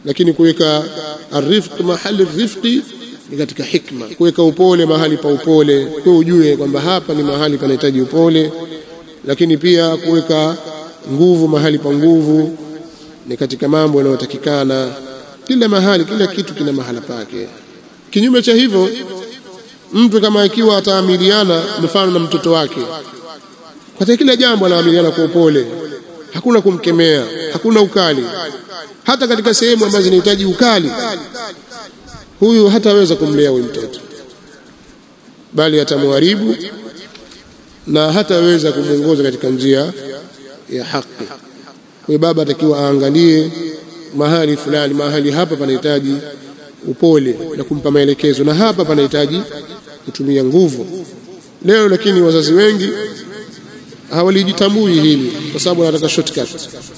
lakini kuweka arifq mahali rifqi ni katika hikma kuweka upole mahali pa upole kwa ujue kwamba hapa ni mahali panahitaji upole lakini pia kuweka nguvu mahali pa nguvu ni katika mambo yanayotakikana kila mahali kila kitu kina mahala pake kinyume cha hivyo mtu kama ikiwa ataamiliana mfano na mtoto wake katika kila jambo anaamiliana kwa upole hakuna kumkemea hakuna ukali hata katika sehemu ambazo zinahitaji ukali huyu hataweza kumlea huyu mtoto bali atamharibu na hataweza kumwongoza katika njia ya haki kwa baba atakiwa aangalie mahali fulani mahali hapa panahitaji upole na kumpa maelekezo na hapa panahitaji kutumia nguvu leo lakini wazazi wengi hawalijitambui hili kwa sababu wanataka shortcut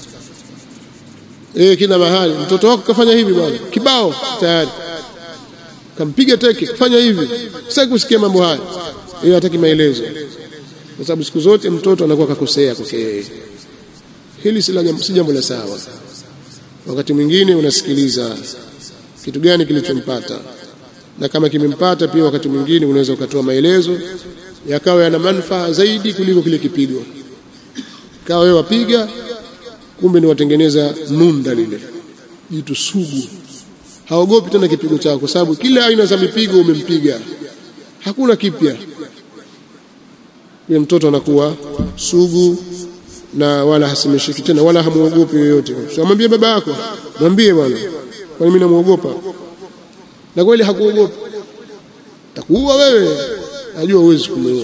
eh kila mahali mtoto wako kafanya hivi bwana kibao tayari kampiga teke fanya hivi sitaki kusikia mambo haya yeye hataki maelezo kwa sababu siku zote mtoto anakuwa kakosea kosea hili si jambo la sawa wakati mwingine unasikiliza kitu gani kilichompata na kama kimempata pia wakati mwingine unaweza ukatoa maelezo yakawa yana manufaa zaidi kuliko kile kipigo kawa wewe wapiga kumbe ni watengeneza nunda lile jitu sugu haogopi tena kipigo chako kwa sababu kila aina za mipigo umempiga hakuna kipya yule mtoto anakuwa sugu na wala hasimeshiki tena wala hamuogopi yoyote so mwambie baba yako mwambie bwana kwani mimi namuogopa na kweli hakuogopa takuua wewe najua huwezi kumuua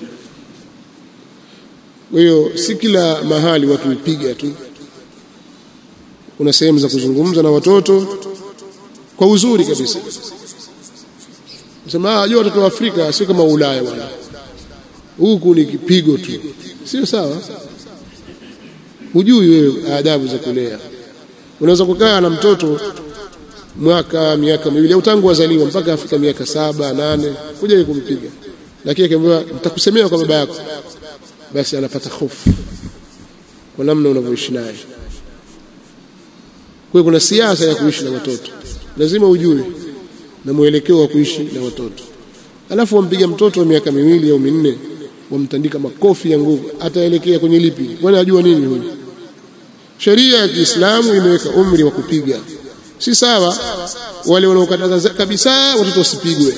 kwa hiyo si kila mahali watu hupiga tu kuna sehemu za kuzungumza na watoto kwa uzuri kabisa sema ajua watoto wa Afrika sio kama Ulaya bwana huku ni kipigo tu sio sawa hujui wewe adabu za kulea unaweza kukaa na mtoto mwaka miaka miwili au tangu azaliwa mpaka afika miaka saba nane kuja kumpiga lakini akiambiwa nitakusemea kwa baba yako basi anapata hofu kwa namna unavyoishi naye kwa kuna siasa ya kuishi na watoto lazima ujue na mwelekeo wa kuishi na watoto alafu wampiga mtoto wa miaka miwili au minne wamtandika makofi ya nguvu ataelekea kwenye lipi kwani ajua nini huyu sheria ya Kiislamu imeweka umri wa kupiga si sawa wale wanaokataza kabisa watoto wasipigwe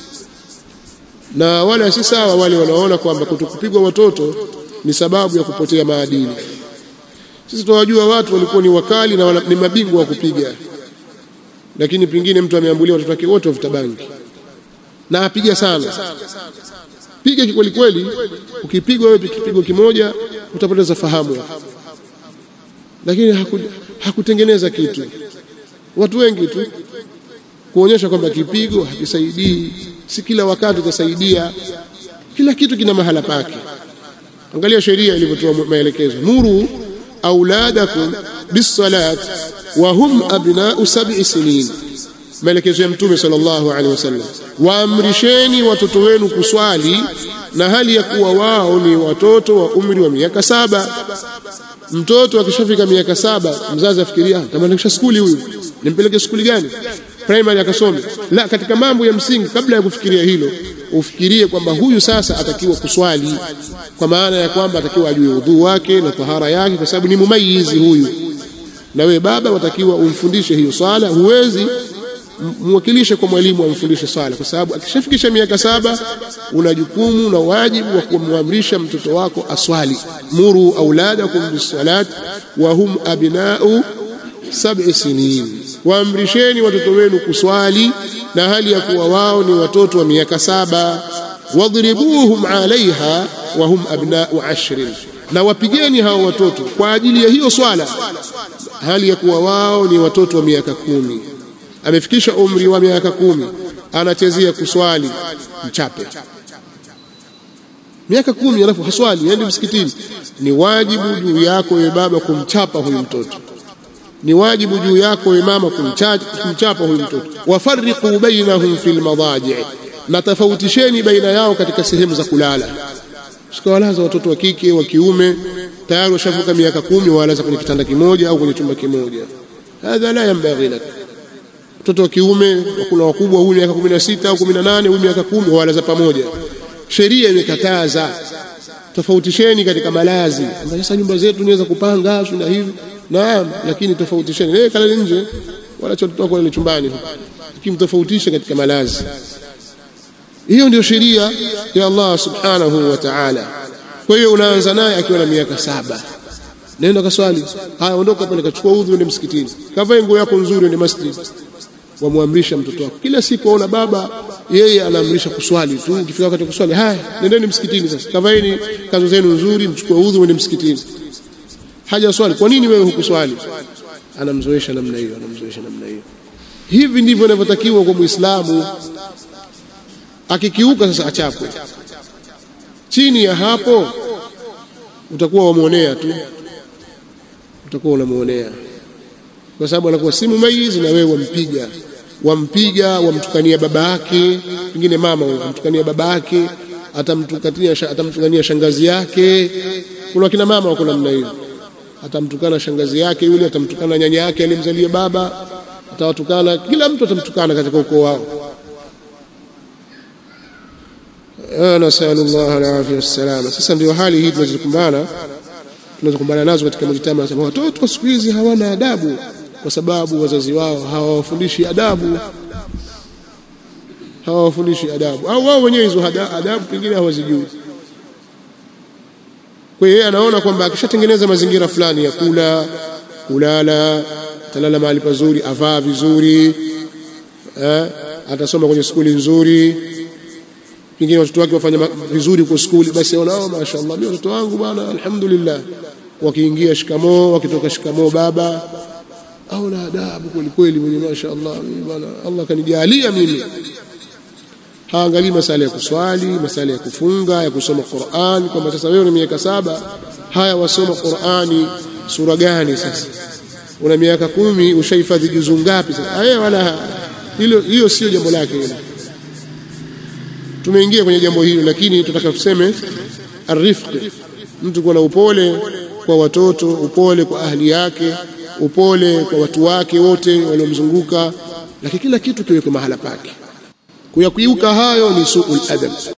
na wala si sawa wale wanaona kwamba kutokupigwa watoto ni sababu ya kupotea maadili sisi tunawajua watu walikuwa ni wakali na ni mabingwa wa kupiga lakini pengine mtu ameambulia watoto wake wote wavuta bangi na apiga sana piga kikweli kweli ukipigwa wewe kipigo kimoja utapoteza fahamu lakini haku, hakutengeneza kitu watu wengi tu kuonyesha kwamba kipigo hakisaidii si kila wakati utasaidia kila kitu kina mahala pake angalia sheria ilivyotoa maelekezo muru auladakum bisalat wa hum abnau sab'i sinin maelekezo ya mtume sallallahu alaihi wasallam waamrisheni watoto wenu kuswali na hali ya kuwa wao ni watoto wa umri wa miaka saba mtoto akishafika miaka saba mzazi afikiria tamaanisha skuli huyu nimpeleke skuli gani primary akasome la katika mambo ya msingi kabla ya kufikiria hilo ufikirie kwamba huyu sasa atakiwa kuswali kwa maana ya kwamba atakiwa ajue udhu wake na tahara yake kwa sababu ni mumayizi huyu na we baba watakiwa umfundishe hiyo swala huwezi mwakilishe kwa mwalimu amfundishe swala kwa sababu akishafikisha miaka saba una jukumu na wajibu wa kumwamrisha mtoto wako aswali muru auladakum bisalat wa hum abnau sab'i sinin waamrisheni watoto wenu kuswali na hali ya kuwa wao ni watoto wa miaka saba wadribuhum alaiha wa hum abnau ashrin na wapigeni hao watoto kwa ajili ya hiyo swala hali ya kuwa wao ni watoto wa miaka kumi amefikisha umri wa miaka kumi anachezea kuswali mchape miaka kumi alafu haswali aende msikitini ni wajibu juu yako wewe baba kumchapa huyu mtoto ni wajibu juu yako wewe mama kumchapa huyu mtoto wafarriqu bainahum fil madaji na tofautisheni baina yao katika sehemu za kulala sikawalaza watoto wa kike wa kiume tayari washavuka miaka kumi walaza kwenye kitanda kimoja au kwenye chumba kimoja hadha la yanbaghi lak mtoto wa kiume kuna wakubwa huyu miaka 16 au 18 huyu miaka 10 wala za pamoja sheria imekataza tofautisheni katika malazi sasa nyumba zetu niweza kupanga na hivi naam lakini tofautisheni eh kalale nje wala chototo wako ile chumbani lakini tofautishe katika malazi hiyo ndio sheria ya Allah subhanahu wa ta'ala kwa hiyo unaanza naye akiwa na miaka saba nenda kaswali haya ondoka pale kachukua udhu ende msikitini kavae nguo yako nzuri ende masjid wamwamrisha mtoto wako kila siku aona baba yeye anaamrisha kuswali tu ukifika wakati wa kuswali haya nendeni msikitini sasa kavaeni kanzu zenu nzuri mchukue udhu ende msikitini haja swali kwa nini wewe hukuswali anamzoesha namna hiyo anamzoesha namna hiyo hivi ndivyo inavyotakiwa kwa muislamu akikiuka sasa achapwe chini ya hapo utakuwa wamuonea tu utakuwa unamuonea kwa sababu anakuwa si mumayizi na wewe wampiga wampiga wamtukania baba yake pengine mama wamtukania baba yake atamtukania atamtukania shangazi yake kuna kina mama wako namna hiyo atamtukana shangazi yake yule atamtukana nyanya yake aliyemzalia baba atawatukana kila mtu atamtukana katika ukoo wao nasalullah alafia wassalama sasa ndio hali hii tunazokumbana tunazokumbana nazo katika mujtama nasema watoto wa siku hizi hawana adabu kwa sababu wazazi wao hawawafundishi adabu hawawafundishi adabu au wao wenyewe hizo adabu pengine hawazijui kwa hiyo anaona kwamba akishatengeneza mazingira fulani ya kula kulala atalala mahali pazuri avaa vizuri eh, atasoma kwenye skuli nzuri pengine watoto wake wafanya vizuri kwa skuli basi wanao mashaallah mimi watoto wangu bwana alhamdulillah wakiingia shikamoo wakitoka shikamoo baba au na adabu kweli kweli mwenye mashaallah mimi bwana Allah kanijalia mimi haangalii masala ya kuswali masala ya kufunga ya kusoma Qur'an kwamba sasa wewe una miaka saba haya wasoma Qur'ani sura gani sasa una miaka kumi ushahifadhi juzu ngapi sasa haya wala hilo hiyo sio jambo lake hilo tumeingia kwenye jambo hilo lakini tunataka tuseme arifq mtu kuwa na upole kwa watoto upole kwa ahli yake upole kwa watu wake wote waliomzunguka lakini kila kitu kiwekwe mahala pake kuyakiuka hayo ni suul adab